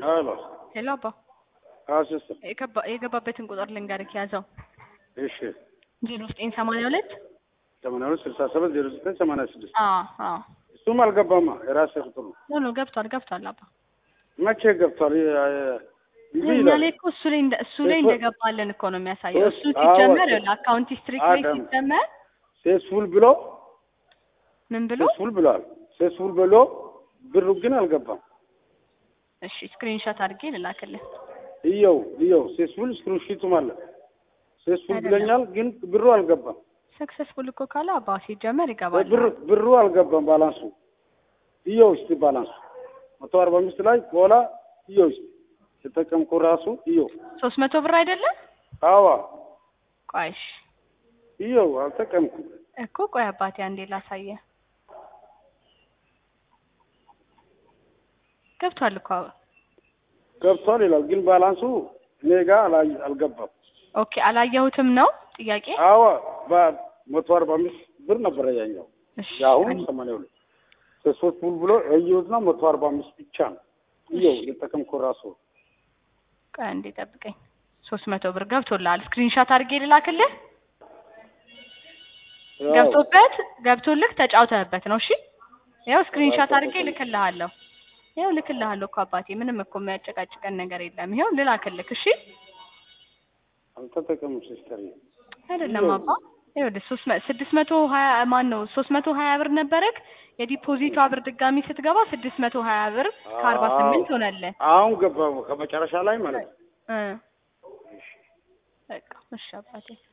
ሄሎ ሄሎ አባ አዎ ሲስተር የገባ- የገባበትን ቁጥር ልንገርክ ያዘው እሺ ዜሮ ዘጠኝ ሰማንያ ሁለት ሰማንያ ሁለት ስልሳ ሰባት ዜሮ ዘጠኝ ሰማንያ ስድስት አዎ አዎ እሱም አልገባማ የራሴ ቁጥር ነው ኖ ኖ ገብቷል ገብቷል አባ መቼ ገብቷል ይ- ይ- ይህ እኛ ይላል ላይ እኮ እሱ ላይ እንደ- እሱ ላይ እሱ- እንደገባልን እኮ ነው የሚያሳየው እሱ እሱ- አዎ፣ ሲጀመር እሱ- አካውንት ሂስትሪክ ላይ አዳም። ሲጀመር ሴስፉል ብሎ ምን ብሎ ሴስፉል ብሏል ሴስፉል ብሎ ብሩ ግን አልገባም እሺ ስክሪንሾት አድርጌ ልላክልህ እየው እየው ሴስፉል ስክሪንሺቱም አለ ሴስፉል አይደለም። ብለኛል ግን ብሩ አልገባም ሰክሰስፉል እኮ ካለ አባ ሲጀመር ይገባል ብሩ ብሩ አልገባም ባላንሱ እየው እስቲ ባላንሱ መቶ አርባ አምስት ላይ በኋላ እየው እስቲ የተጠቀምኩ ራሱ እየው ሶስት መቶ ብር አይደለም አዋ ቆይሽ እየው አልጠቀምኩም እኮ ቆይ አባቴ አንዴ ላሳየ ገብቷል እኮ ገብቷል ይላል ግን ባላንሱ እኔ ጋር አላይ- አልገባም ኦኬ አላየሁትም ነው ጥያቄ አዋ በመቶ አርባ አምስት ብር ነበረ ያኛው እሺ የአሁኑ አንዴ- ሰማንያ ሁለት ሶስት ፉል ብሎ ያየሁትና መቶ አርባ አምስት ብቻ ነው እየው የተጠቀምኩ ራሱ ቆይ አንዴ ጠብቀኝ ሶስት መቶ ብር ገብቶልሃል ስክሪንሾት አድርጌ ልላክልህ ያው ገብቶበት ገብቶልህ ተጫውተህበት ነው እሺ ያው ስክሪንሾት አድርጌ ልክልሃለሁ ያው ልክልሃለሁ እኮ አባቴ ምንም እኮ የሚያጨቃጭቀን ነገር የለም ይኸው ልላክልህ እሺ አልተጠቀሙም ሲስተር አይደለም አባ ይኸውልህ ሶስት መ- ስድስት መቶ ሀያ ማን ነው ሶስት መቶ ሀያ ብር ነበረክ የዲፖዚቷ ብር ድጋሚ ስትገባ ስድስት መቶ ሀያ ብር ከአርባ ስምንት ሆነልህ አሁን ገባ ከመጨረሻ ላይ ማለት ነው እ በቃ እሺ አባቴ